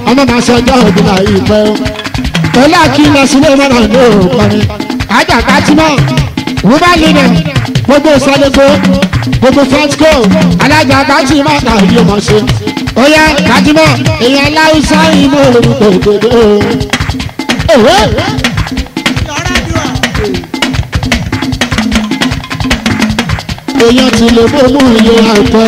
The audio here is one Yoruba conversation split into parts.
ọmọ máa ṣe ọjọ́ òbí náà ìpẹ́ o pẹ̀lú àkílẹ̀ sílé mọ́nà ní òkọrin ajá kátìmọ̀ wúbá lílẹ̀ gbogbo sọdẹ́gbó gbogbo fẹ́tíkò alága kátìmọ̀ náà yóò mọ̀ ṣe ó yẹ kátìmọ̀ èèyàn láwùsá ìmọ̀ orúkọ òdòdó òwe. èèyàn ti lè bó mú iye àìpẹ́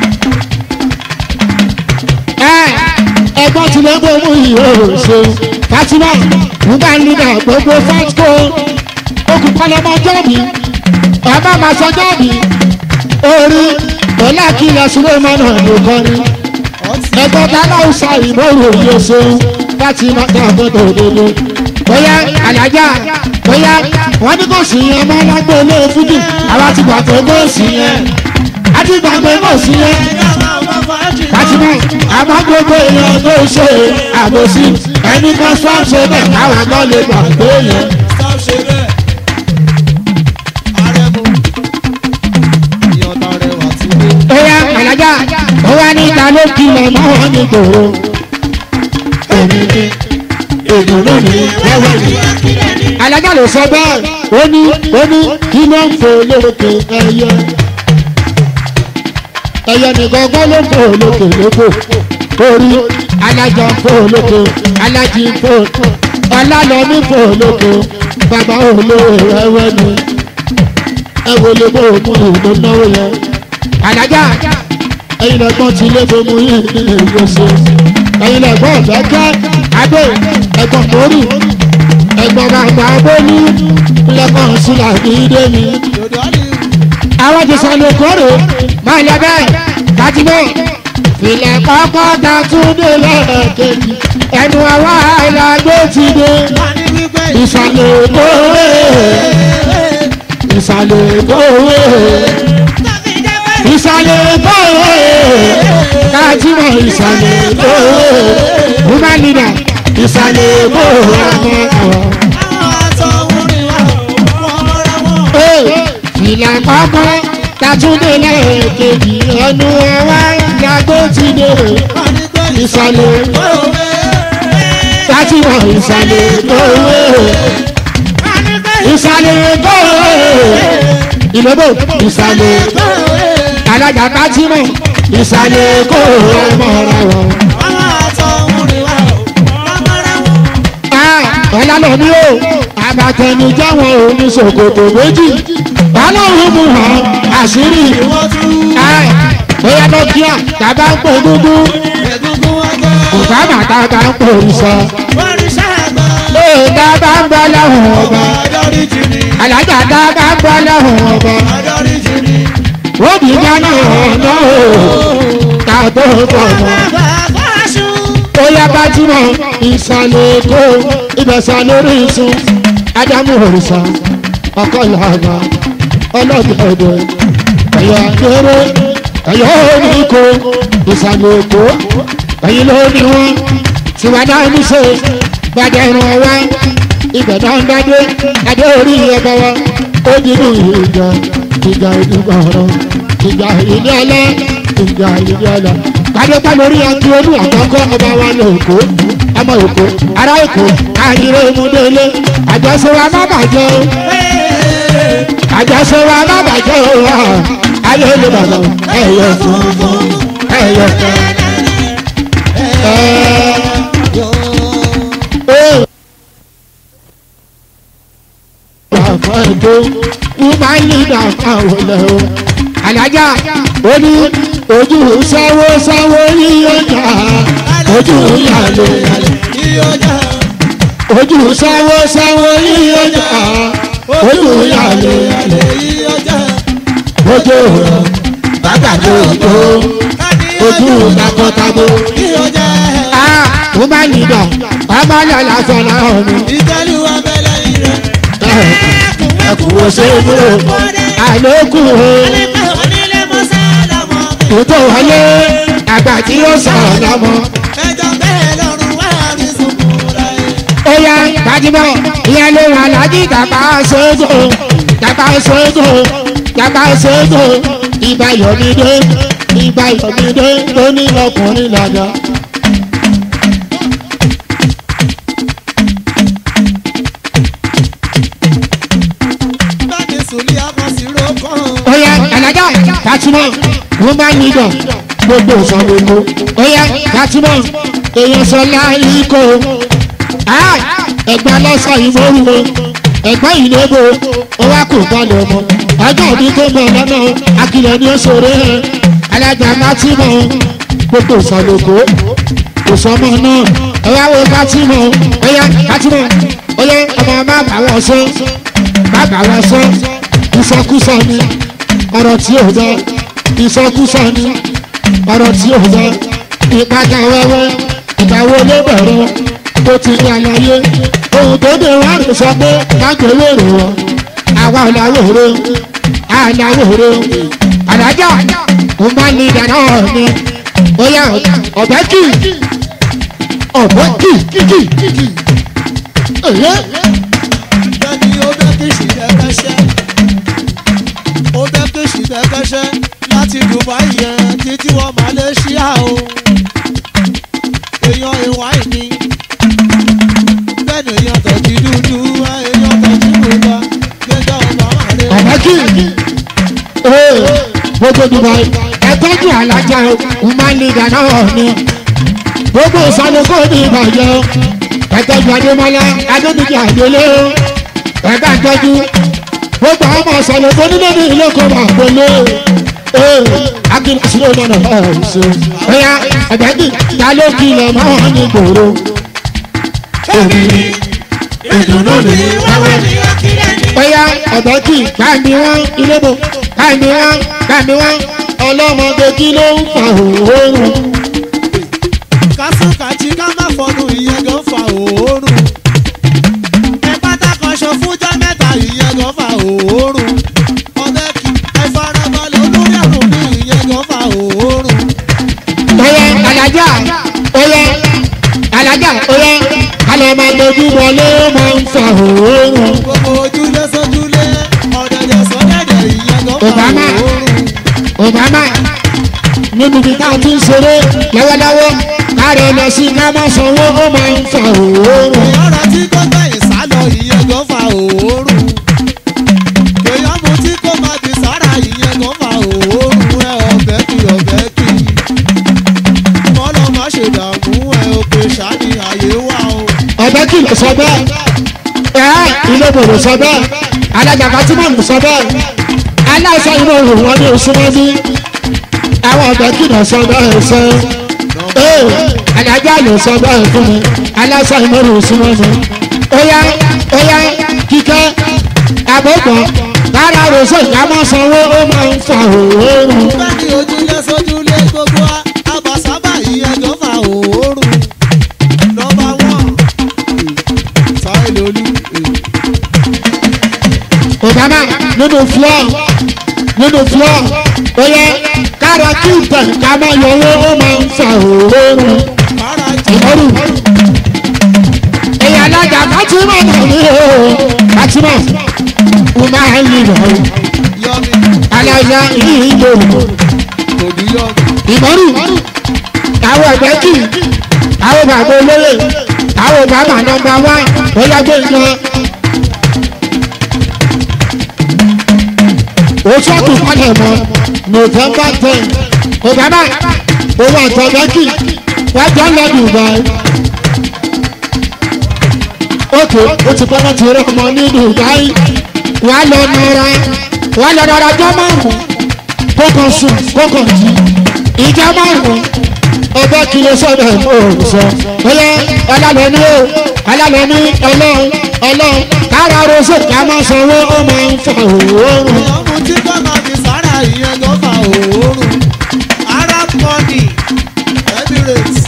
ẹgbọ́n ti lè bó mú iye òṣè fatima nígbà nígbà gbogbo fẹ́tíkò okùn pálọ́mọ jọ́ọ̀bì ọba máa sọ jọ́ọ̀bì orí pẹ̀lú àkílẹ̀ sulemana ló kọrin ẹgbọ́n dáná sa ìmọ̀ràn òye ṣeun láti má dá àbọ̀dọ̀ òdodo bóyá àlájá bóyá wọ́n ní kò sí yẹn mọ́ lágbó ilé fújì àwa ti gbà pé kò sí yẹn a ti gbà pé kò sí yẹn fatima àmọ́ gbogbo èèyàn tó ṣe àbòsí ẹni kan sọ́ọ̀ṣẹ́ bẹ́ẹ̀ káwọn kan lè gbà pé yẹn. Oya Màlájà, ó wá ní ìta ló kìlọ̀ mọ́ wọn ní gbòòrò. Èmi ni ìdùnnú mi wẹ́wẹ́ mi. Alájà ló sọ bẹ́ẹ̀, ó ní ó ní kí ló ń fò lókè ẹyẹ. Ẹyẹ nìkan gbọ́ ló ń fò lókè lóko. Orí alájọ ń fò lókè, alájí ń fò, ọlálọ́mí fò lókè, bàbá olóore wẹ́wẹ́ mi. Ẹ wo lè bó òkú ìlú náwó yẹn àdájá ẹyin lẹgbọn tí ilé tó mú yín nílé ìlú ṣe ẹyin lẹgbọn ọ̀fẹ́kẹ́ adé ẹgbọn mórí ẹgbọn bàbá abóní lẹgbọn sílà ní ìdè mi. àwọn ti sọ lè kórè máa lẹ bẹ́ẹ̀ kájínà filẹ̀ kọ́kọ́ ta tún dé lẹ́ẹ̀kejì ẹnu àwa ìlàgbé ti dé ìsàlẹ̀ kórè ìsàlẹ̀ kórè ìsàlẹ̀ bọ́ọ̀ káàtìmọ̀ ìsàlẹ̀ bọ́ọ̀ woman leader ìsàlẹ̀ bọ́ọ̀ ọmọ àwọn. ìlà kọ́kọ́ tatúndé lẹ́ẹ̀kejì ẹnu ẹwà ìyàgbó ti dé ìsàlẹ̀ káàtìmọ̀ ìsàlẹ̀ bọ́ọ̀ ìsàlẹ̀ bọ́ọ̀ ìlọ́bọ̀ ìsàlẹ̀ bọ́ọ̀ alájà kátìmọ̀ ìsàlẹ̀ kó ọmọ rẹ̀ wọ̀. ọ̀la lọ ní o àbàtẹnujẹ́ wọn ò ní ṣòkòtò méjì báláwo mú hàn àṣírí bóyá lọ́kíà tàbá ń pò dúdú bùkámà tàbá ń pò òrìṣà ee tàbá ń bọ́ lọ́hùn ọba alájà tàbá ń bọ́ lọ́hùn ọba òbí dáná ọ̀nà o ká tó bọ̀mọ̀. ó yá bájúmọ̀ ìsàlẹ̀ èkó ìbẹ̀sà lórí ìsun ádámù òrìṣà ọkọ ìlànà ọlọ́dẹ̀ẹ̀dẹ̀ ẹ̀yà kéré ẹ̀yà oníkó ìsàlẹ̀ èkó ẹ̀yìn lórí wọn tiwádà oníṣe gbàdé ìrìn ọwá ibẹ̀ náà ń dádé adé orí ẹ̀bẹ̀ wa ó dínú ìjà ìjà ìdúgbò ọ̀rọ̀ ìjà ìdí ọlẹ́ ìjà ìdí ọlẹ́. kádépá lórí akí olú àkọ́kọ́ ọba wa ní èkó ọmọ èkó ará èkó àyèrè ìmúdélé àjọṣe wa má bàjẹ́ o àjọṣe wa má bàjẹ́ o ayé olè bàbá ẹ̀yọ funfun ẹ̀yọ kẹ́ àfọ̀ ẹ̀dọ́ wúmá lídà káwọn lẹ̀ o. Àlájá ó ní ojú sáwó sáwó yíyọjà ojú yàlẹ̀ yàlẹ̀. Ojú sáwó sáwó yíyọjà ojú yàlẹ̀ yàlẹ̀. Ojú rẹ̀ bàgàdo òjò ojú takọtabo. Wúmá lídà ọmọ lọ́la fọlá ọ̀nà. ìtẹ́lú abẹ́lẹ́ yìí rẹ̀. Ẹkùn ṣe é múlò àlékún o. onílé mọ́sá lọ́mọ. Ètò wọlé àgbà tí ó sọ̀rọ̀ lọ́mọ. ẹjọ́ bẹ́ẹ̀ lọ́rùn wá rí sunkún láyé. Ó yá gbajúmọ̀ ìyẹn ló wà lájí dàgbà ṣojú dàgbà ṣojú dàgbà ṣojú ìgbà yọ̀mídé ìgbà yọ̀mídé tó ní ọkùnrin lọ́jọ́. woman leader gbogbo ìsọ̀gbogbo ó yẹ fatima èèyàn sọlá ikọ̀ ẹ̀gbọ́n lọ́sọ̀ ìmọ̀rúwò ẹ̀gbọ́n ìlébò ó wá kó balẹ̀ ọmọ ọjọ́ òbí tó ń bọ̀ lọ́nà akilẹ̀ ni ó ṣòro ẹ̀ alájà fatima gbogbo ìsọ̀gbogbo òsọmọ náà ẹ wá wo fatima ó yẹ fatima ó yẹ ọmọ má bà wọ́n sọ má bà wọ́n sọ ìsọkúsọ ni ọ̀rọ̀ tí ò dá ìsọkúsọ ni ọ̀rọ̀ tí ò dá ìpàdé wẹ́wẹ́ ìgbàwó ló bẹ̀rẹ̀ tó ti ní àlàyé ohun tó dé wá rè sọ pé mágbèwé rè wọ́n àwa làwòrò àlàwòrò àdájọ́ mo máa ní ìdáná ọ̀nì ó yà ọ̀bẹ kì ọ̀bẹ kì kì kì èyí bẹ́ẹ̀ni ó bẹ́ kí ṣìṣẹ́ kẹ́ṣẹ́ ó bẹ́ kí ṣìṣẹ́ kẹ́ṣẹ́ láti dubai yẹn títí wọ malaysia o èèyàn ìwà ìní bẹ́ẹ̀ni èèyàn tọ̀jú dúdú èèyàn tọ̀jú gbogbo gbẹjọ́ ọba wà lé. àbájú ee gbogbo dubai ẹtọ́jú alájà ìmọ̀lẹ́dà náà ni gbogbo ìsọlùkọ ní ìbàjẹ́ ẹtọ́jú adémọlá adébíjì àdélé ẹgbẹ́ àtọ́jú gbogbo ọmọ ìsọlùkọ nílé ní ilé kan wà pẹ̀lú ee akíní sílẹ̀ lọ́nà ọ̀hún ṣe ẹ̀yà ẹ̀bẹ̀dì ta ló kilẹ̀ mọ́ ní gbòòrò èmi ìdùnnú mi wáwá bóyá ọ̀dọ́ kì í káàmì wọn ilébo káàmì wọn káàmì wọn ọlọ́mọdé kí ló ń fa òórùn. kásùkàjì ká má fọnù ìyẹn gan fa òórùn ẹ pátákọ̀ṣọ fúnjọ́ mẹ́ta ìyẹn gan fa òórùn ọbẹ̀ kì ẹ farabalẹ̀ olórí àrùn ní ìyẹn gan fa òórùn. bóyá alájà bóyá alájà bóyá alọ́mọdé bí wọlé ó máa ń fa òórùn. gbogbo ojúlé sójúlé ọ̀dẹ̀dẹ̀ sọ́dẹ̀dẹ̀ ìyẹn gan fa Obama. òórùn. obama níbi tí táwọn ti ń ṣeré lọ́wọ́lọ́wọ́ káàrọ̀ lọ sí kámọ́ sanwó ó máa ń fa òórùn. ìyára tí kò gbẹ̀yìn sálọ ìyẹn gan fa òórùn. èèyàn mu tí kò má di sára ìyẹn gan fa òórùn ẹ ọ̀bẹ kì ọ̀bẹ kì. kọ́lọ́ má ṣe dààmú ẹ òkè ṣáàní àyè wà o. ọbẹ̀ kì ló sọ bẹ́ẹ̀ ẹ̀ ilé bòrò sọ bẹ́ẹ̀ alájà fatima ló sọ bẹ́ẹ̀ aláìsàn inú òhùn wọn ní oṣù mọ́bí àwọn ọbẹ̀ kì ló sọ bẹ́ẹ̀ ṣe ee alájà ló sọ bẹ́ẹ̀ fún mi aláìsàn inú òhùn oṣù mọ́bí óyá óyá kíkẹ́ àbọ̀gbọ̀n kára rọ̀ṣọ̀ ìyámọ̀ sanwó ó máa ń fa òórùn. bẹ́ẹ̀ni ojúlé sójúlé gbogbo àbàsábà ìyẹn gan fa òórùn. nọmba wán sáìlólú. obama nínú floor nínú floor ó yẹ kára kí ìtẹ̀ ká máa yọ owó ó máa ń fa òórùn. kára jù. ìmọ̀rù èyí alága fatima náà ní o fatima mo máa ń lè lọ yọmi alága yìí lò kò ní yọmi. ìmọ̀rù àwọn ẹgbẹ́ kì àwọn bàbá olóyè àwọn bàbá nọmba wá bóyá gbé yan. oṣù ọ̀tún palẹ̀ mọ́ november ten obama owó àtọ̀gbẹ́kì wájú ọ̀lọ́dún báyìí òkè ó ti pẹ́ láti rí ọmọ ní dubai wà á lọ nara wà á lọ nara jọ márùn kókò sùn kókò jí ìjà márùn ọbẹ̀ kìlọ̀ sọ̀rọ̀ òòsọ ọyẹ ọlọ́lọ́ní o ọlọ́lọ́ní ọlọ́run ọlọ́run kára rọ́ṣọ̀ kí a máa sanwó ó máa ń fa òórùn. èèyàn mu tí kò má di sára ìyẹn gan fa òórùn. arab money emirates.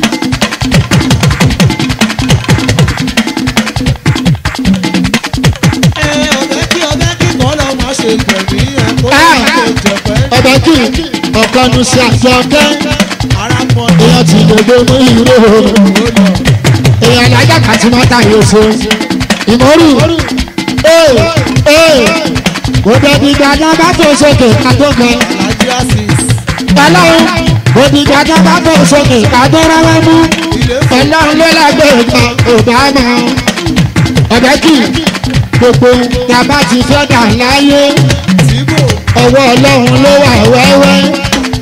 ẹ ọbẹ̀ kí ọbẹ̀ kí kọ́ lọ́ máa ṣe gbẹ̀mí ẹ̀ kó lọ́ máa ṣe jẹ̀pẹ́. ọbẹ̀ kì ọ̀kan ní sí àjọkẹ́ arab money èèyàn ti gbogbo mú ìró ó lọ. èèyàn lájà kàtí máa ta yóò ṣe ìmọ̀rù ee ee òbẹ̀bí gbàdá bá tó sókè kátó kan alhaji asis ọlọ́run òbí gbàdá bá tó sókè kátó rárá mú ilé fún ọlọ́run ló lágbèrè kan òbámà ọbẹ̀ kì gbogbo tàbá ti fẹ́ dà láyé tìbò ọwọ́ ọlọ́run ló wà wẹ́wẹ́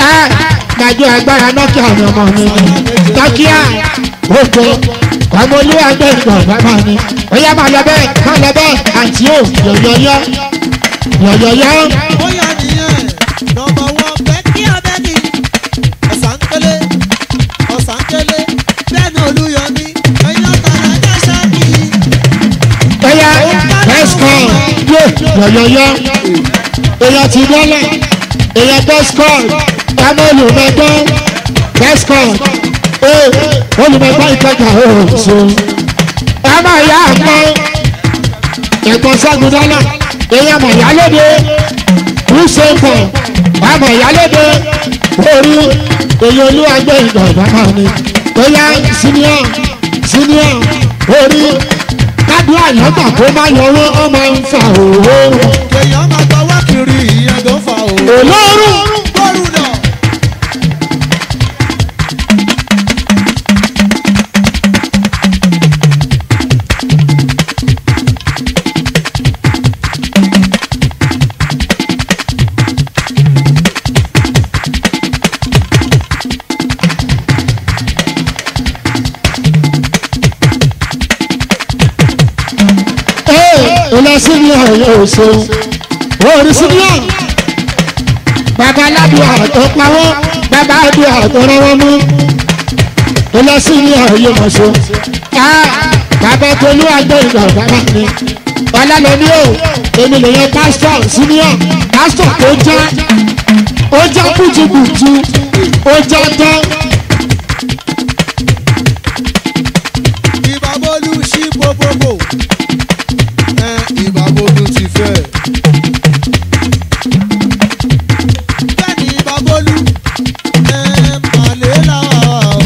ẹ gbàjọ agbára nọkíà ni ọmọ mi nọkíà òkè ọmọ olú ẹgbẹ́ ìgbọ̀n bàbá mi ó yá máa lọ bẹ́ẹ̀ máa lọ bẹ́ẹ̀ àǹtí ò yọ̀yọ̀yọ̀ yọ̀yọ̀yọ̀ bóyá nìyẹn nọmba wọn bẹ́ẹ̀kì abẹ́ni ọ̀sánкélé ọ̀sánкélé bẹ́ẹ̀ni olúyọmí ẹ̀yìn ọ̀tàlá jẹ́sẹ̀ kì í. ó yá bẹ́sìkọ̀ yé yọ̀yọ̀yọ̀ èèyàn ti dọ́là èèyàn bẹ́sìkọ̀ ọmọ olùmẹ̀gbọ́ bẹ́sìkọ̀ ee olùmẹ̀gbọ́ ìkẹjà ó so ọmọ ìyá àgbọ̀ ẹ̀gbọ́n sẹ́gun dọ́là èèyàn mọ̀ ìyálóde kùsẹ̀ǹkọ̀ ọmọ ìyálóde orí èyí olúwàgbé ìgbọ̀nbá máa ní bóyá senior senior orí kádùn àyàngbà tó máa yọwọ́ ọ máa ń fa òwò èèyàn máa gbọ́wọ́ kiri ìyẹn tó fà ó. olórùn bọ́ọ̀lù náà. ee ilẹ̀ senior yóò ṣe orí senior bàbá aládùúgbò tó pawọ́ bàbá àdúrà tó rọwọ́ mú ilẹ̀ senior yóò mọ̀ ṣe bàbá tolú àgbẹ̀ ìgbọ̀nbá máa ní ọlọ́lọ́ní o èmi lè yan pásítọ̀ senior pásítọ̀ tó já ó já kùtùkùtù ó já tán. ìbábọ́lù sí gbogbogbò ẹ ìbábọ́lù ti fẹ́. bẹ́ẹ̀ni ìbábọ́lù ẹ màlẹ́ làwà o.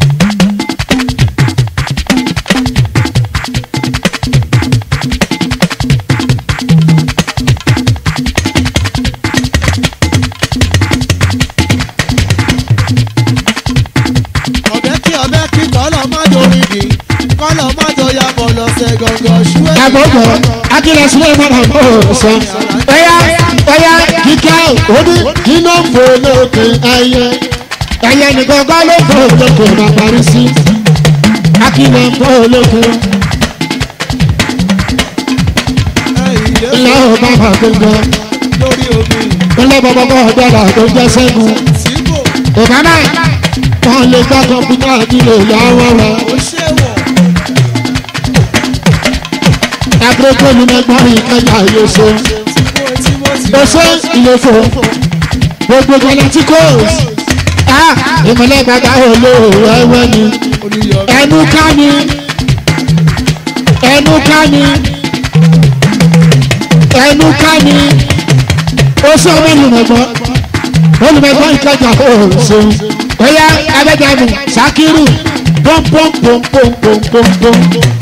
ọ̀bẹ kí ọ̀bẹ kí kọ́lọ̀ má dorí di kọ́lọ̀ má jọ ya bọ̀ lọ́sẹ̀ gọ̀ngàn ṣúwẹ́. àgbọ̀gbọ̀ akílẹ̀ sílẹ̀ mọ́nà kó o sọ. ẹ̀yà ẹ̀yà kíkẹ́ òní iná ń fò lókè ẹyẹ ẹyẹ nìkan kọ́ ló fò lókè máa parí sí. akílẹ̀ ń fò lókè ilé ò bá bà gbogbo lórí omi ilé bàbá kọ́ ọ̀dọ́dà tó jẹ́ sẹ́gun. síbò ìbámá wọn lè gbá kọ̀ǹpútà nílò ìyàwó rẹ̀. ó ṣèwọ̀ agbègbè mi mẹ́gbọ́n ìkẹjà yóò ṣe. síbò tí mo ti ó ṣe ìlòfò gbogbo galacticos ìmọ̀lẹ́ bàbá olóòwò ẹwẹ́ ni olùyọ̀mí ẹnu ká ni ẹnu ká ni ẹnu ká ni ó ṣe ọmọ olùmọ̀gbọ́n olùmọ̀gbọ́n ìkẹjà oṣù bóyá abẹ́jàmù sakiru pọ́npọ́npọ́npọ́npọ́npọ́n.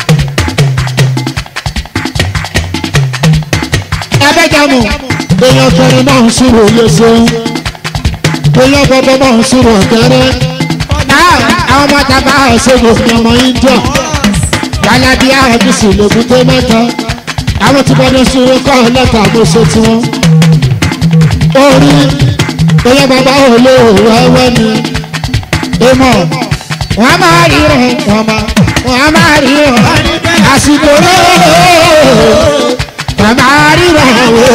abẹ́jàmù èèyàn kẹrin náà ń sùrù léṣe èèyàn bọ́bọ́ náà ń sùrù ọ̀kẹ́rẹ́ àwọn ọmọ tàbá ọ̀ṣọ́gbò ní ọmọ india gbalabi àbísì lògùté mẹ́ta àwọn tí bọ́dọ̀ sùrù kọ́ lẹ́tà àgbóṣe tiwọn orí èèyàn bàbá olóòwò ẹwẹ́ ni ìmọ̀ wọ́n máa rí rẹ̀ wọ́n máa wọ́n máa rí rẹ̀ àsìkò rẹ̀ wọ́n máa rí rẹ̀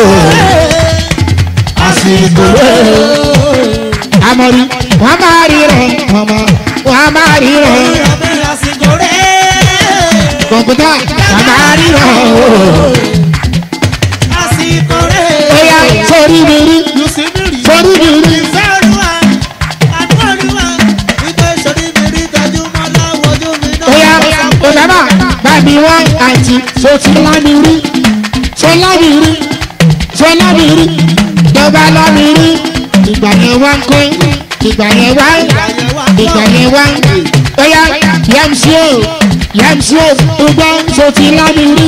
àsìkò rẹ̀ amọ̀rí wọ́n máa rí rẹ̀ wọ́n máa wọ́n máa rí rẹ̀ olùyọ̀mí àsìkò rẹ̀ kọ̀ǹpútà wọ́n máa rí rẹ̀ àsìkò rẹ̀ ẹ̀yà sórí mi rí lùsí mi rí sórí mi rí ìfẹ́ olúwa àánú olúwa ìgbé sórí mi rí tẹjúmọ́ láwọ́jú mi náà. ẹ̀yà ìbámà bàbí wá àti sotila mi rí sọlá mi rí sọlá mi rí dọ́gba lọ́ mi rí ìgbà yẹn wá ń kọ́ ìgbà yẹn wá ìgbà yẹn wá ẹ̀yà yẹmsíò yẹmsíò gbogbo sotila mi rí.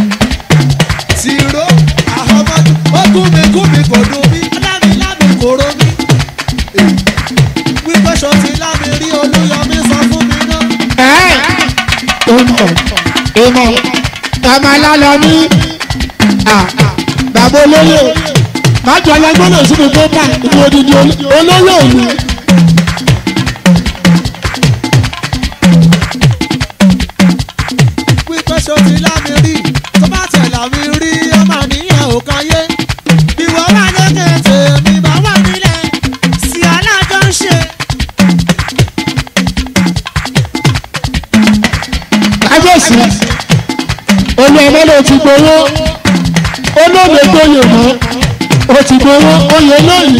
tìró àhọ́mọ́dún ó gún mi gún mi kò dùn mí lámì lámì kò ro mí. wípé ṣọtí lámì rí olúyọmí sọ fún mi náà. ìmọ̀ ìmọ̀ ọmọ alálọ́ ní bàbá olóyè májọ alágbọ́nà sínú pépà ní odidi olóyè òní. pípẹ́ ṣo ti lámi rí tó bá tẹ̀ lámi rí ọmọ nìyẹn ò kan yé. ìwọ wà lókè tèmi bá wà nílẹ̀ sí alájọ ń ṣe. kábíyèsí olú ọmọ ló ti gbowó olóògbé gbóyè mọ́ ó ti gbowó oyè lóyè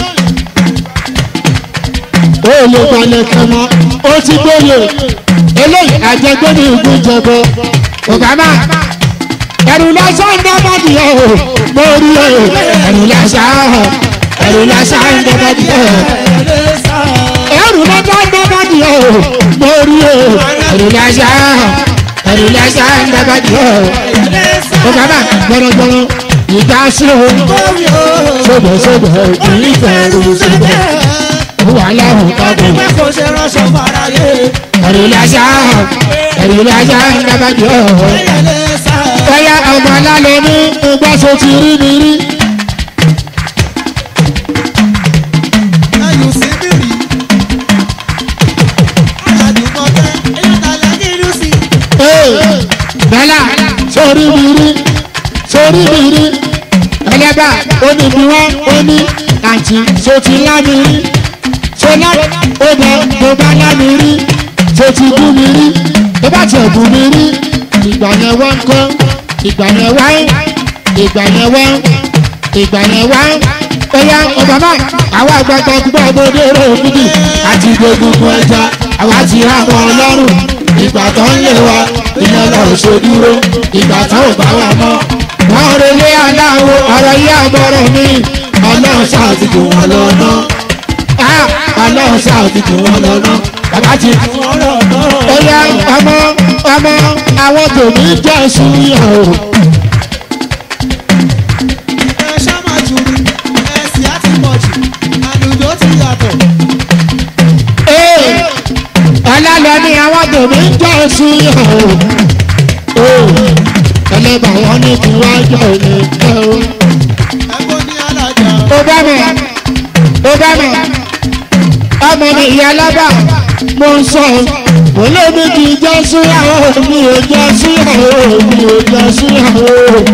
ó lè balẹ̀ kẹmọ́ ó ti gbóyè eléyìí àjẹgbẹ́ni ìgún jẹbọ obama ẹrù lásán dábàdì ẹ o mo rí ẹ ẹrù lásán ẹrù lásán dábàdì ẹ ẹrù lásán dábàdì ẹ o mo rí ẹ ẹrù lásán ẹrù lásán dábàdì ẹ o obama gbọdọgbọdọ ìjà sí o sóbẹ̀sóbẹ̀ ìfẹ́ rú síbẹ̀ wà láwùn kábọ̀ kò ṣe ránṣọ fàráyé. ẹrù lásán ẹrù lásán dábàdì ẹ o bóyá ọmọ alálẹ̀ ní gbàsó ti rí mi rí. ẹyù sí mi rí. àjùmọ̀kẹ́ ẹ̀yọ́ tàlẹ́ ní ìlú sí. Ee, bẹ́là sórí mi rí sórí mi rí ẹlẹ́bà ó ní bí wọ́n ó ní àǹtí so ti lá mi rí so lá ó bẹ mo bá lá mi rí so ti bú mi rí tó bá tiẹ̀ bú mi rí ìgbà yẹn wá ń kọ́ ìgbà yẹn wá ń ìgbà yẹn wá ń ìgbà yẹn wá ń bóyá ọ̀bàmà àwọn àgbàgbà gbọ́ ọmọdé rẹ̀ òkúdì àti gbogbo ẹja àwa ti rà wọn ọlọ́run ìgbà tó ń lé wa ìyẹn lọ ṣe dúró ìgbà tó ò bá wà mọ́. wọ́n relé aláwo ọ̀rọ̀ yí àbọ̀rọ̀ mi ọlọ́run ṣàtìkù wọn lọ́nà ọlọ́run ṣàtìkù wọn lọ́nà bàbá ti ó yá ọmọ ọmọ àwọn tòmí jẹ́ súnyà o. ẹ ṣá máa jù rí ẹ̀sìn á ti pọ̀ jù àlùjọ ti yàtọ̀. Ee, ọlọ́lọ́ ni àwọn tòmí jẹ́ súnyà o. Ee, ẹlẹ́bàá wọn ní kí wọ́n jọ ní ẹ o. ẹ̀kọ́ ní alájà. ó bá mi ó bá mi ọmọ mi ìyá lábà mo ń sọ mo lé mi kì í jẹ́ síyàwó mi ò jẹ́ síyàwó mi ò jẹ́ síyàwó.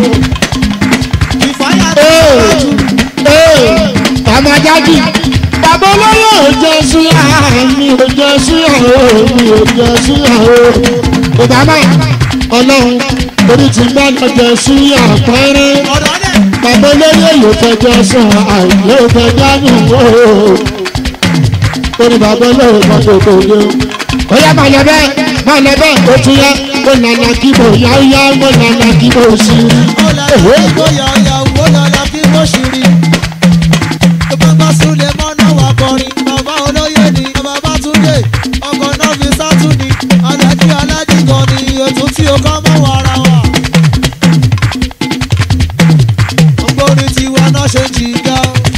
ìfáyà tó Ee, pọ̀ jù. ee, ọmọ jáde bàbá olóyè ò jẹ́ síyàwó mi ò jẹ́ síyàwó mi ò jẹ́ síyàwó. ìbámu ọlọ́run orí ti gbá lọ jẹ́ síyàwó pẹ́rẹ́ ọ̀dọ́ dẹ̀. bàbá olóyè yóò fẹjọ́ sùn àìlè fẹjọ́ nù ó ó ní bàbá olóyè kan tó tó dé o. ó yá máa lọ bẹ́ẹ̀ máa lọ bẹ́ẹ̀ ó tún yá ó nànà kí mo yá ó yá ó nànà kí mo sí i. ó lọ sí ìgboyà ìyàwó lọ́la kí wọ́n ṣì rí. tó bá gbọ́ súlẹ̀ mọ́nà wà kọrin bàbá olóyè ni bàbá túndé ọkọ̀ náà fi sátú ni alájí alájí kan ni ètò tí o kọ́ mọ́ wàrà wà. ògbóni tiwa náà ṣe jìgá.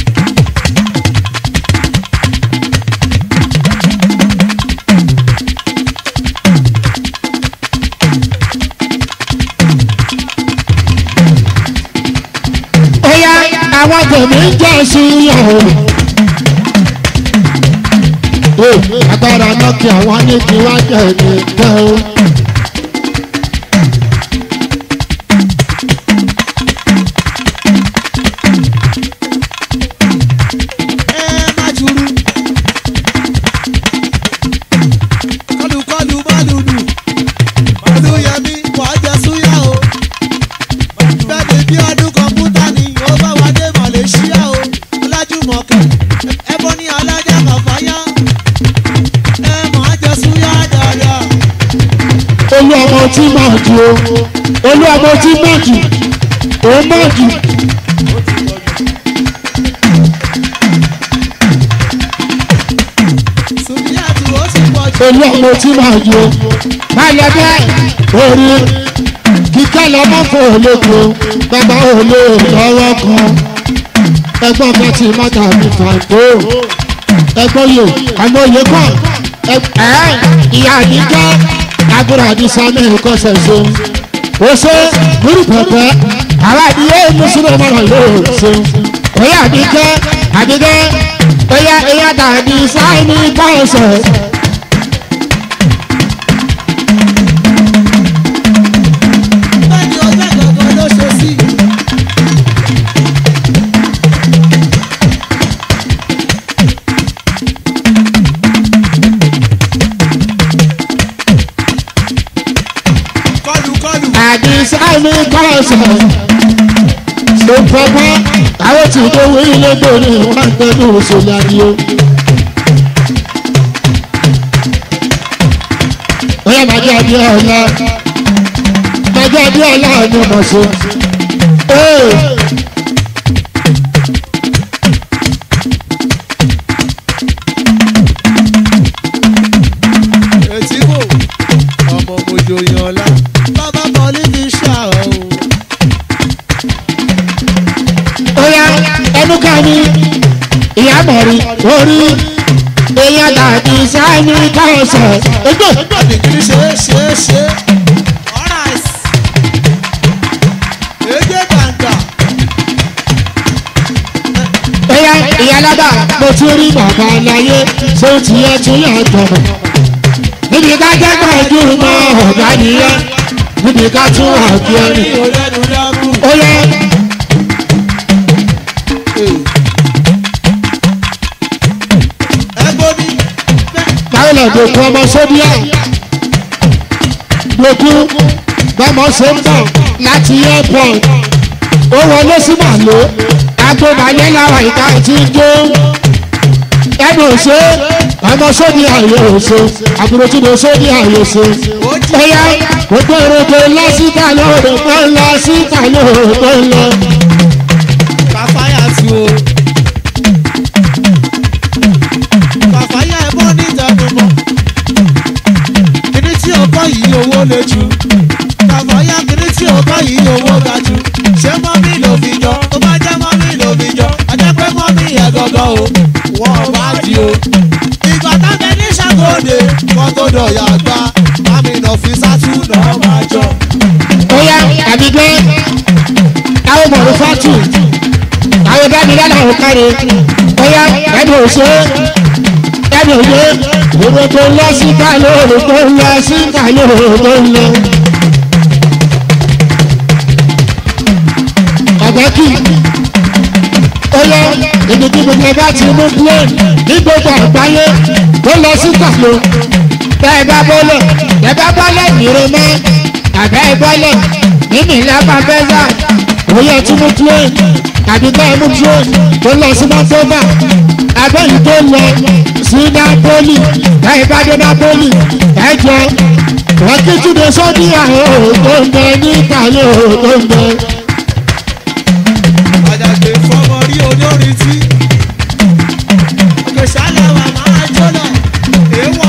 ó yá àwọn tèmi ń jẹ́ sí ìyàwó. agbára náà kí àwọn ní kí wá jẹ́ ní ìjẹ́ o. ẹ má jùrù. kọlùkọlù má lùlù olùyẹmí wàá jẹ súyà o. bẹ́ẹ̀ni bí ọdún kọ̀ǹpútà ni ó bá wá dé malaysia o. ọlájúmọ̀kẹ́ ẹbọ ní alájà kàfáyà. ẹ máa jẹ súyà dáadáa. olú ọmọ tí máa jù o olú ọmọ tí máa jù ó máa jù. sùnìyà tí ó sì pọ̀ jù. olú ọmọ tí máa jù o. máa lọ bẹ́ẹ̀ orí kíkẹ́ lọ́mọ fún olóko bàbá olè lọ́wọ́ kan ẹgbọ́n kan ti mọ́tà mi fàǹdó ẹgbọ́n yìí àmọ́ òye kan ẹ̀ ìyá àdìjọ́ àbúrò àdìsá mẹ́rin kọ́ sẹ̀sọ́ ó ṣe múrù pẹ̀pẹ́ àwọn àdìyẹ mùsùlùmí ọmọ rẹ̀ yóò ṣe Oya àbíkẹ́ àbíkẹ́ oya oya tàbí sáìní bọ́ọ̀sẹ̀. bẹ́ẹ̀ni ọjọ́ ìgbàgbọ́ ló ṣe sí. kọlù kọlù. àbí sáìní bọ́ọ̀sẹ̀. Ṣé pọ́pọ́ àwọn tí tó wí lébò ní wọ́n tẹ́lú òṣèlú adìyẹ. Oya màjẹ́ àbí ọ̀la màjẹ́ àbí ọ̀la ni mo ṣe. Ee. etí wò ọmọ mojo yan ọlá bàbá bọ́ọ̀lì fi ṣá o. Oya ẹnu ká ní ìyá mọ̀rí orí èèyàn tàbí sáìní bọ́ọ̀sẹ̀. Ojú. àdìgírí ṣe é ṣe é ṣe é. alright. èdè gbàǹgbà. Oya ìyálàbà mo ti rí bàbá láyé ṣé ó ti yẹ tún yà jọ̀bọ̀. Níbi ká jẹ́ pẹ̀lú mọ ọ̀gá nìyẹn. Níbi ká tún àbí ẹni. ní olẹ́nu dákú. Oya ẹgbẹ́ mi. báyọ̀lẹ̀ dòkú ọmọ sóbíà. Dòkú bọ́mọ ṣe ń bọ̀ láti airport. Ó wọlé sí màlúù. Agbóbalẹ̀ làwọn ìta ti ń jó. Ẹnu òṣè ọmọ sóbì àyè òṣè. Àbúrò tí mo sóbì àyè òṣè. ó jí. Bóyá gbogbo èròkè lọ síta lóòrò tó ń lọ síta lóòrò tó ń lọ. kàfáyà tu o. kàfáyà ẹ bọ́ ní ìjàdùnmọ́. kíní tí o kọ́ yìí owó le jù. kàfáyà kíní tí o kọ́ yìí owó ga jù. ṣé mọ́mí ló fi jọ? tó bá jẹ́ mọ́mí ló fi jọ. ajá pé mọ́mí yẹn gangan o. wọ́n bá di o. ìgbà tábẹ́ ní ṣàgóde wọ́n tó dọ̀yà gbá. mami nà fi sátúnà máa jọ. Bóyá àbígbé àwọn ọmọ rẹ̀ fátù. Àwọn bá mi lálẹ́ àwọn káre. Bóyá ẹni òṣè ẹni òye èrò tó lọ síta lóòrò tó ń lọ síta lóòrò tó ń lọ. Ọ̀gá kì í. Ó yẹ ibi tí gbogbo bá ti mú plane ní gbogbo àgbáyé tó lọ síta lọ. Bẹ́ẹ̀ bá bọ́lẹ̀ bẹ́ẹ̀ bá bọ́lẹ̀ nìrè mọ́ àbẹ́ bọ́lẹ̀ nínú ìlànà bẹ́sà òye tí mú plane tàbí bẹ́ẹ̀ mú plane tó lọ sí mọ́tòmá abẹ́yìn tó lọ sí Napoli bẹ́ẹ̀ bá dé Napoli ẹ̀jọ̀ wọ́n kí túnde sọ́dí àwọn tó ń bẹ ní ìtàlẹ́ tó ń bẹ. àjàgbé fọmọ rí olórin tí òkèṣàlẹ̀ wà máa jóná èèwà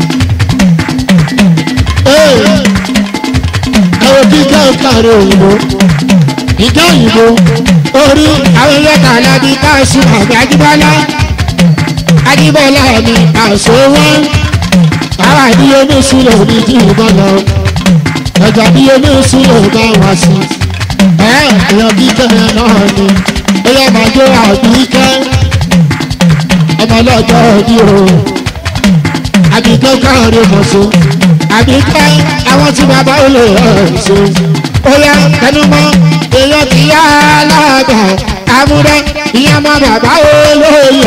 ẹ̀rọ kíkẹ́ ìkàrẹ̀ òyìnbó ìjọ òyìnbó orí àwọn yẹta alábí káàsù àgbà Ajíbọ́lá Ajíbọ́lá mi àṣọ wọn àwọn àdíyẹmí sílẹ̀ òní tí ìbọn lọ ẹ̀jọ̀ àdíyẹmí sílẹ̀ bá wá sí ẹ̀ ẹ̀yọ kíkẹ́ yẹn náà ni ẹ̀yọ máa jó àbíkẹ́ ọmọ ọlọ́jọ́ òdì o àbíkẹ́ káàrin mọ̀ṣọ́ àbíkẹ́ àwọn tí bàbá ò lè ṣe ó yá tẹnumọ́ èèyàn ti yá aláàbà àmúdá ìyá má bàbá ò lóye.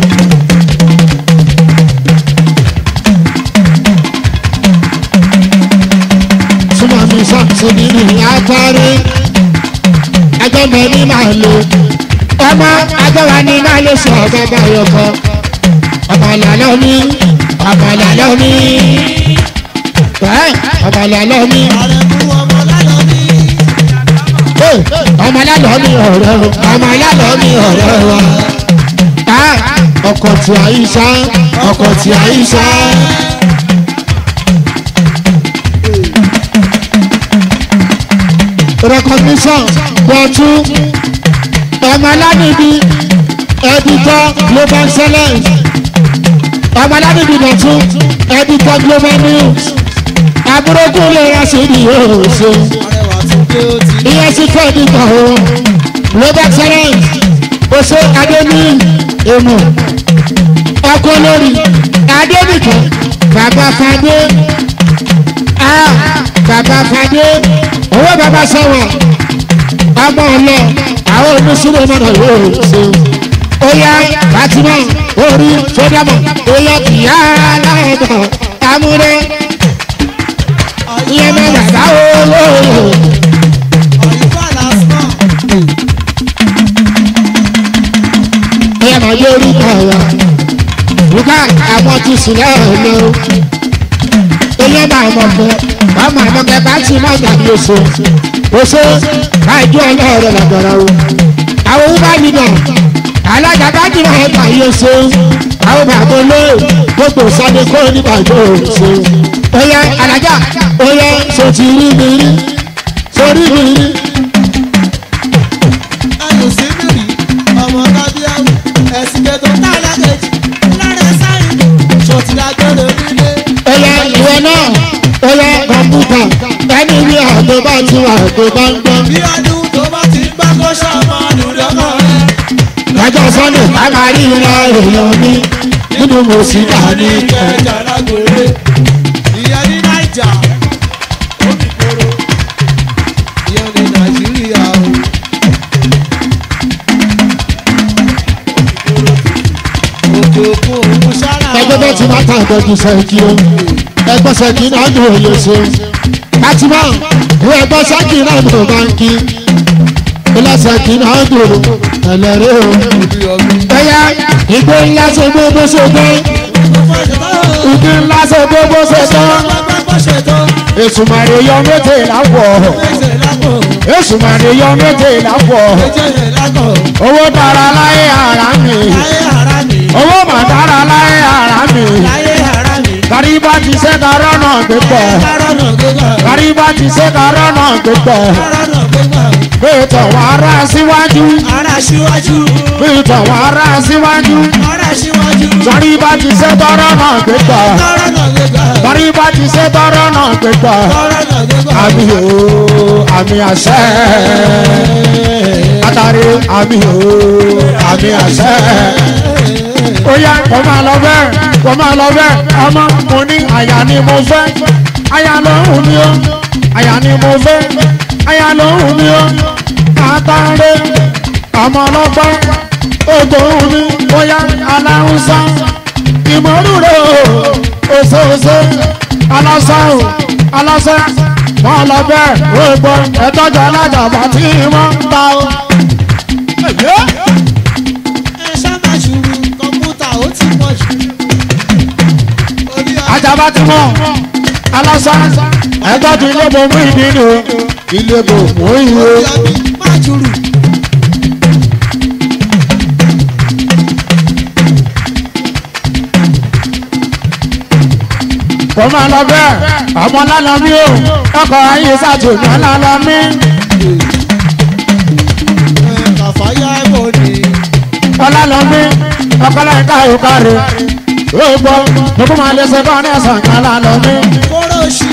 súnmọ́ mi sọ́ọ̀tì nínú àtàrí ẹjọ́ mi ní máa lò ọmọ agbára ní máa lè sọ bàbá yọkọ ọmọ làlọ́ mi ọmọ làlọ́ mi ọmọ làlọ́ mi ààrẹ mú ọmọ lálọ́ ní ọmọ làlọ́ mi ọ̀rẹ́ o ọmọ làlọ́ mi ọ̀rẹ́ wa ọkọ̀ tí a yí sá ọkọ̀ tí a yí sá. recognition bọ̀tú ọmọ aládìbí editor global excellence ọmọ aládìbí bọ̀tú editor global news àbúrókù lè ra sí ní oṣù arẹwà tún dé ó ti ìyẹn sì fẹ́ nípa o global excellence oṣù adéní èmù ọkọ lórí adénìkan bàbá fadé ah bàbá fadé owó bàbá sọ̀wọ̀ ọmọ ọlọ àwọn oníṣúná mọ̀nà yóò ṣe oya fatima orí sódàmọ̀ oya kìá aláìmọ̀ amúré ìyẹn náà bàbá olóòrò. Àyùbá lásán. ẹ máa yé orúkọ wa rúkà àwọn ti sílẹ̀ ọ̀lẹ́ o ilé máa mọ̀ fún ọmọ àwọn kẹfà tí máa gbàgbé oṣù oṣù káàdì ọlọ́ọ̀rọ̀ làgbọ̀rọ̀ o àwọn wúbá nìyẹn alága bá jìnnà ẹ̀ka yìí oṣù àwọn bàbá olè gbogbo sọ́ni kó nígbàgbọ́ oṣù oyè alájà oyè sotì rí mi rí sórí mi rí Ayò sí mi rí. Ọmọ Kábíyáwó. Ẹ̀sìn kẹtọ tá a lákejì. Lára sáyìn. Ṣòtìlá gbọ́dọ̀ nílé. oyè ìwé náà oyè kọ̀mpútà ẹni ní àgbẹ̀ bá ti wà àgbẹ̀ bá ń gbọ́. Bí ọdún tó bá ti ń gbá kó ṣọmọ lùdọ́kọ̀ rẹ̀. lọ́jọ́ sunday ká máa rí ìlà èèyàn mi nínú mo sì dà ní kẹ́. Ìkẹjà lágbèrè. Ìyẹn ní Náìjà. Ó fi kóró. Ìyẹn ní Nàìjíríà o. Òkè òkun òun ṣáná. ẹgbẹ́ bẹ́ẹ̀ ti máa ta ìtọ́jú sẹ́ẹ̀kì o ẹgbẹ́ sẹ́ẹ̀kì náà ní òye ṣe. fatima ìwé ẹgbẹ́ sẹ́ẹ̀kì náà ní báńkì ilé sẹ́ẹ̀kì náà dòrò ẹlẹ́rìí o. Ibi ọ̀gbìn. ẹ̀yà ìgbé ńlá ṣe gbogbo ṣe tán ìgbé ńlá ṣe gbogbo ṣe tán èsùmàrè yọ méje láwọ̀ èsùmàrè yọ méje láwọ̀ owó dára láyé ara mi owó mà dára láyé ara mi kàríbá ti ṣe karọ́ náà gbẹgbẹ́ kàríbá ti ṣe karọ́ náà gbẹgbẹ́ bẹ́ẹ̀tọ̀ wà á rà síwájú Ara síwájú, bẹ́ẹ̀tọ̀ wà á rà síwájú ara síwájú, kàríbá ti ṣe tọrọ náà gbẹgbẹ́ tọrọ náà gbégbá, kàríbá ti ṣe tọrọ náà gbẹgbẹ́ tọrọ náà gbégbá. àmì o àmì àṣẹ látàrí àmì o àmì àṣẹ ó yá kò máa lọ bẹ́ẹ̀ kò máa lọ bẹ́ẹ̀ ọmọ mo ní àyà ni mo fẹ́ àyà ló ń hù mí o àyà ni mo fẹ́ àyà ló ń hù mí o àtàrẹ ọmọ ọlọ́gbọ́n ògbó ń hù mí bóyá aláhùnsá ìmọ̀rúurú òṣòṣò alásán alásán wọn lọ bẹ́ẹ̀ gbogbo ẹ̀tọ́jú alájàmbá tí wọ́n ń ta o. Ẹ sábà ṣùrù kọ̀m̀pútà ó ti pọ̀ jù. Orí ajaba ti mọ alásán ẹ̀tọ́jú ilé bò mú ìdí ni o ilé bò mú ìwé. ọbí má jùrù. kò máa lọ bẹ́ẹ̀ ọmọ lánàá mi o ọkọ̀ ayé sàtúnyẹ lánàá mi. Ẹ kàfáyà ẹ̀bọ̀ ni. ọlálọ́mí ọkọlẹ́ka ìkárí gbogbo gbogbo máa lè ṣe kọ́ ní ẹ̀sán kan lálọ́mí Kóró ṣì.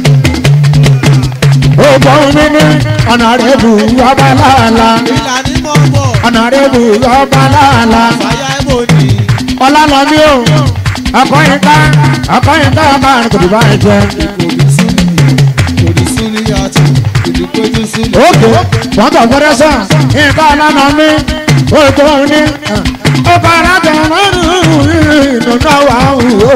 gbogbo mi ní ọ̀nà rẹ̀ bù ọba láàlá Ìlà ní mọ̀ bọ̀. ọ̀nà rẹ̀ bù ọba láàlá Kàfáyà ẹ̀bọ̀ ni. ọlálọ́mí o ọkọ̀yìnká ọkọ̀yìnká ọba àrùn kò bá ẹ jẹ. Kòdì súnì. Kòdì súnì yàtọ̀. Kòdì péjú súnì. òkè wọ́n tọ̀ fẹ́rẹ́ sàn nǹkan ọlálọ́mí gbogbo ní ọba arájọ lọ́rùn ìdùnnú wà wò.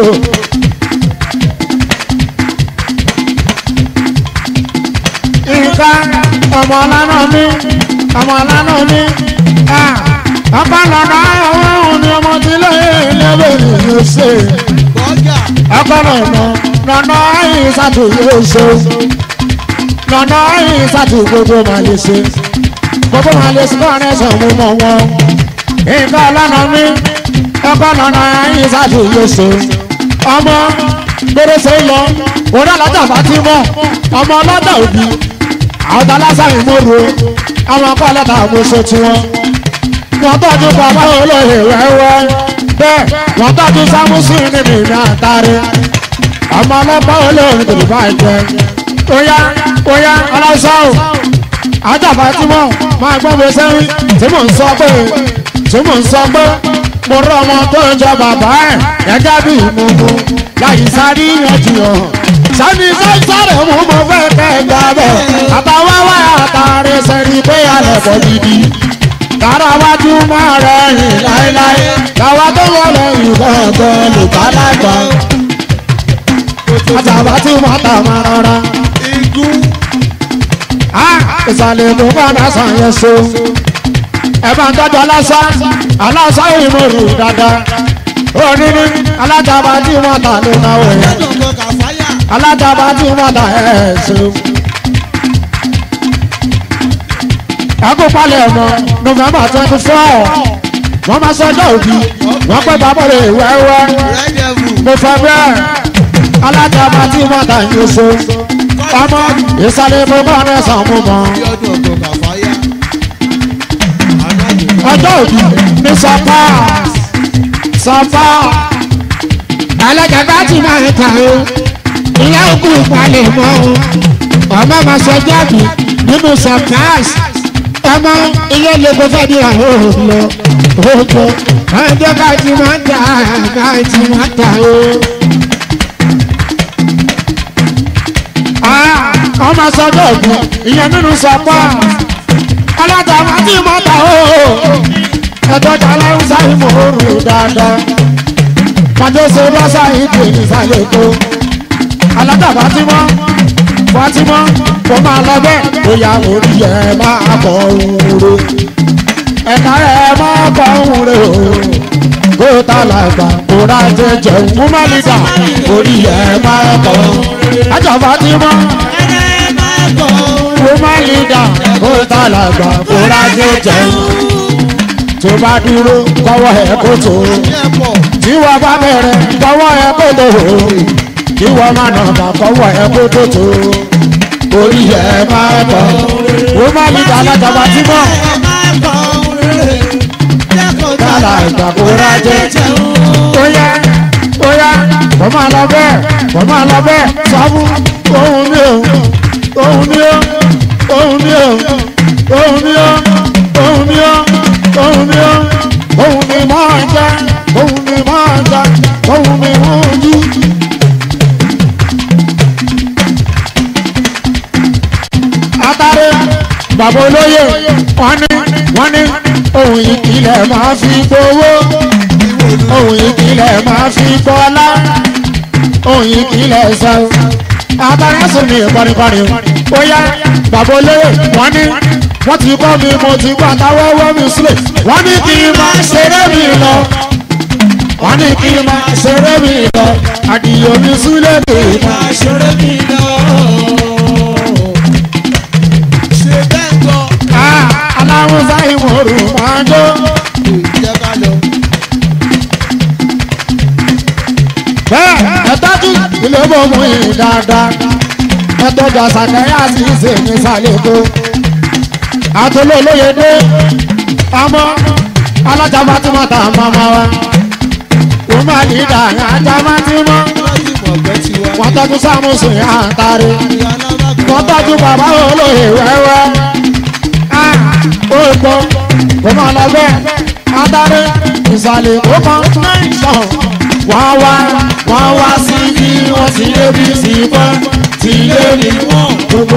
nǹkan ọmọ lánà mi ọmọ lánà mi ọba lọ́nà ọ̀hún ni ọmọ tí lẹ́yìn lẹ́wọ̀ yóò ṣe Bọ́gà. ọkọ lọ́nà lọ́nà ìsàtù yóò ṣe lọ́nà ìsàtù gbogbo máa lè ṣe gbogbo máa lè ṣe kọ́ni ẹ̀sán mú mọ́ wọn nǹkan lánà mi ọkọ lọ́nà ìsàtù yóò ṣe ọmọ gbèrèsè lọ òun alájà fatimọ ọmọ ọlọ́dà òbí àwọn tá lásán ìmọ̀rò àwọn akọ́ ọlọ́dà àmúṣe tiwọn wọ́n tọ́jú bàbá olóyè wẹ́wẹ́ bẹ́ẹ̀ wọ́n tọ́jú sámúsì níbi ìrìn àtàrí ọmọ ọlọ́pàá olóyè kò bá jẹ óyá óyá ọlọ́sàn ajáfa tí mo máa gbọ́ mi sẹ́yìn tí mò ń sọ pé tí mò ń sọ pé mo rọ ọmọ tó ń jọ bàbá ẹ̀ gẹ́gẹ́ bí ìmúmú láyé sáré yanjú hàn sani sáré mú mo fẹ́ kẹ́ gbà bẹ̀ àtàwáwá àtàrí sẹ́ni pé alẹ́ bọ̀ gidi kára wájú máa rẹ̀ rìn láéláé làwa tó wọlé ìgbọ̀ngàn lùkà lágbà àjàbá tí wọ́n tà máa rọra igun ìsàlẹ̀ mú bá náà sàn yẹn so ẹ bá ń tọ́jú aláṣà aláṣà ìmọ̀rù dáadáa oníní alájàbá tí wọ́n tà ló náà wọ̀ yẹn lẹ́nu kò kà fáyà alájàbá tí wọ́n tà ẹ̀ so. akópalẹ̀ ọmọ november twenty four wọ́n máa sọjọ́ òbí wọ́n pẹ́ bàbá rẹ̀ wẹ́wẹ́ rẹ́dẹ̀vù mo fẹ́ bẹ́ẹ̀ alájàbá tí wọ́n tà yẹn so ọmọ ìsàlẹ̀ mú bá náà sàn mú mọ́. lẹ́nu kò kà fáyà anájò ọjọ́ òbí ní sọpá sọpá alájàgbá tí máa ń ta o ìyá òkú ìpalẹ̀ mọ́ o ọmọ máa sọ jáde nínú sọpáàs ọmọ ilé lẹ́kọ̀ọ́ fẹ́ di àwọn òòlù òòlù ọjọ́ ká ti máa ń ta ká ti máa ń ta o. Ah, ọmọ sọjọ́ òbí ìyẹn nínú sọpáàs alájàgbá tí máa ń ta o ẹ̀dọ́jà aláwùsá ìmòrò dáadáa pàdésè lọ́sà ìdè ìsàlẹ̀ kó alájà Fatima Fatima kò máa lọ bẹ́ẹ̀ bóyá orí ẹ̀ máa bọ̀ ohun re ẹ̀ka ẹ̀ máa bọ̀ ohun re o kó tá làgbà kó rà jẹjẹ fún málídà orí ẹ̀ máa bọ̀ alájà Fatima fún málídà kó tá làgbà kó rà jẹjẹ tó bá dúró kọ́wọ́ ẹ̀ kó tó ẹ̀pọ̀ tí wọ́n bá bẹ̀rẹ̀ kọ́wọ́ ẹ̀ kó tó kí wọ́n má nà bá kọ́wọ́ ẹ̀ kó tó tó orí ẹ̀ máa bọ̀ ó má ní alájọba tí mọ̀ kálá ìgbàkúrá jẹ́ ó yá ó yá kò máa lọ bẹ́ẹ̀ kò máa lọ bẹ́ẹ̀ sọ fún ohun mi ò ohun mi ò ohun mi ò ohun mi ò ohun mi ò ohun mi ò ohun mi máa jẹ ohun mi máa jẹ ohun mi máa jí. Atare bàbá olóyè wọ́n ní wọ́n ní ohun ìkìlẹ̀ máa fi gbowó ohun ìkìlẹ̀ máa fi gbọ́lá ohun ìkìlẹ̀ sọ. Atare sùn ní kọrinkọrin ó yá bàbá olóyè wọ́n ní wọ́n ti kọ́ mi mo ti gbọ́ àtàwọ́wọ́ mi sílẹ̀ wọ́n ní kí n máa ṣeré mi lọ wọ́n ní kí n máa ṣeré mi lọ àdìyẹ mi sílẹ̀ kì í máa ṣeré mi lọ. ṣe bẹ́ẹ̀ gbọ́ Ah, aláwùsá ìmọ̀rù máa jó. jẹ́ ká lọ. bẹ́ẹ̀ ẹ tọ́jú ilé bòmù yìí dáadáa ẹ tọ́jú àṣàkẹ́yà sí ìsèmí sàlẹ̀kọ́. àtúlò olóye dé ọmọ alájà Fatima tá a máa ma wa. wọ́n máa ní ìdá ajá máa ti mọ́. wọ́n ti mọ̀ pé tiwa. wọ́n tọ́jú sámúsùn yà á tarí. ìyá alábàgbọ́ wọ́n tọ́jú bàbá olóye wẹ́wẹ́. Ah, ó gbọ́ kó máa lọ bẹ́ẹ̀ adarí ìsàlẹ̀ ó kàn sàn. wọ́n wá wọ́n wá sí bí wọ́n ti lé bí sí bọ́ ti lé ní wọ́n gbogbo.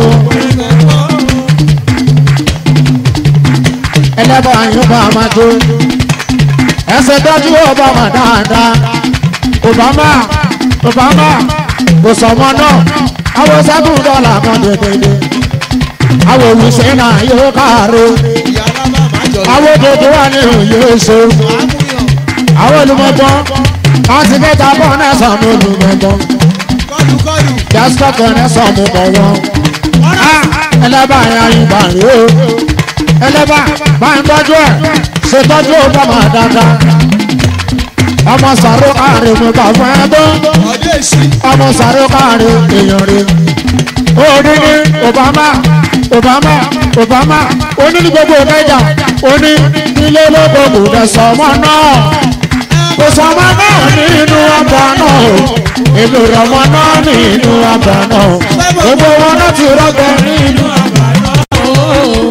ẹlẹ́bọ̀ àyùbá máa tó ẹsẹ̀ tọ́jú Obama dáadáa Obama Obama kò sọmọ náà àwọn sẹ́kùn dọ́là kan dédédé àwọn olùsẹ́ náà yóò káàárọ̀ ìyá alábàgbọ́ jọ àwọn òdòdó wà ní òye èso àmúyàn àwọn olùmọ̀gbọ́n wọ́n ti kẹta bọ́ náà sọ̀mù olùmọ̀gbọ́n kọlùkọlù jásítọ̀kọ̀ náà sọ̀mù bọ̀ wọn. ẹlẹ́bà yẹn ayùbá rèé o ẹlẹ́bà bá ń tọ́jú ẹ̀ ṣe tọ́jú Obama dáadáa ọmọ sàrò káàrin mo bá fún ẹ tó ọdẹ èsì ọmọ sàrò káàrin èèyàn rè òní ní Obama Obama Obama oní ní gbogbo mẹ́jà oní nílé lóko kò dẹ̀ sọmọ náà kò sọmọ náà nínú ọgbà náà èmi rọmọ náà nínú ọgbà náà gbogbo wọn náà ti rọgbọ nínú ọgbà náà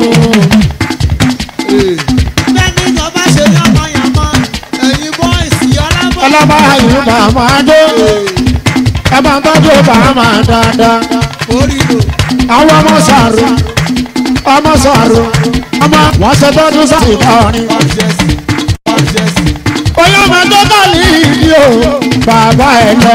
máa dé ẹ máa tọ́jú bàámà dáadáa orí lò àwọn ọmọ sàrò ọmọ sàrò ọmọ wọn ṣe tọ́jú sáì kọrin ọ̀jẹ̀sì ọ̀jẹ̀sì oyè ọmọ tó kàlí ìdí o bàbá ẹ lọ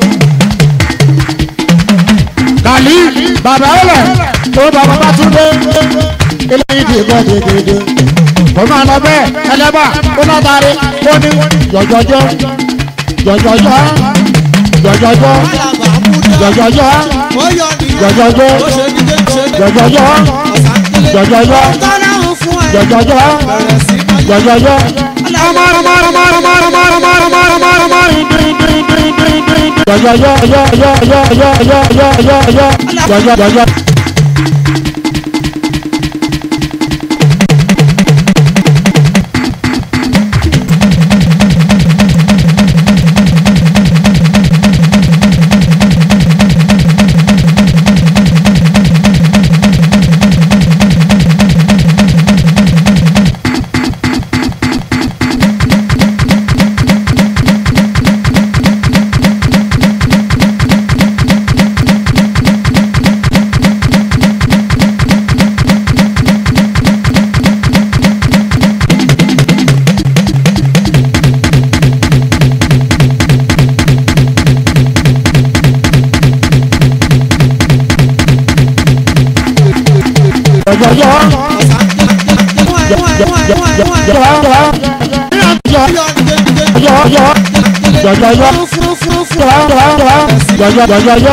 kàlí bàbá ẹ lọ tó bàbá bá tún dé eléyìí ti gbọ́ dédédé kò máa lọ bẹ́ẹ̀ ẹlẹ́bà ó náà tarí ó ní jọjọjọ jọjọjọ jọjọjọ alàgbà múdà jọjọjọ ó yọ nìyẹn jọjọjọ ó ṣe ní dé ṣe ní jọjọjọ ọ̀sánkélé jọjọjọ tọ́láhùn fún ẹ jọjọjọ bẹ̀rẹ̀ sí máa yọ jọjọjọ. ọmọ ọmọ ọmọ ọmọ ọmọ ọmọ ọmọ ọmọ ọmọ jọjọjọ jọjọjọ jọjọjọ jọjọjọ. jọjọjọ jọjọjọ jọjọjọ jọjọjọ.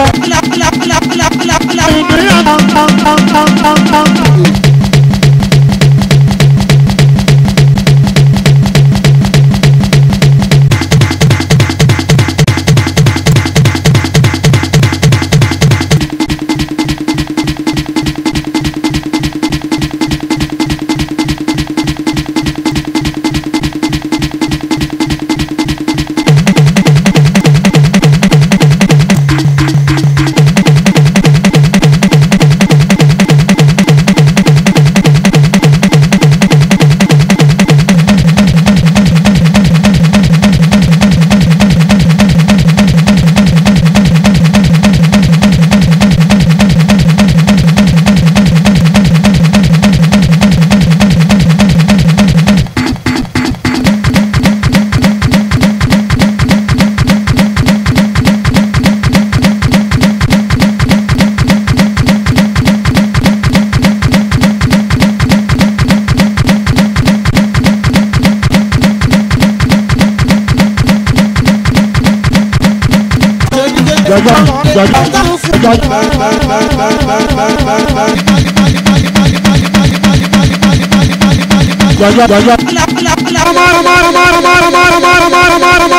jọjọ jọjọ jọjọ. jọjọ jọjọ. ọmọ ọmọ ọmọ ọmọ ọmọ ọmọ ọmọ ọmọ ọmọ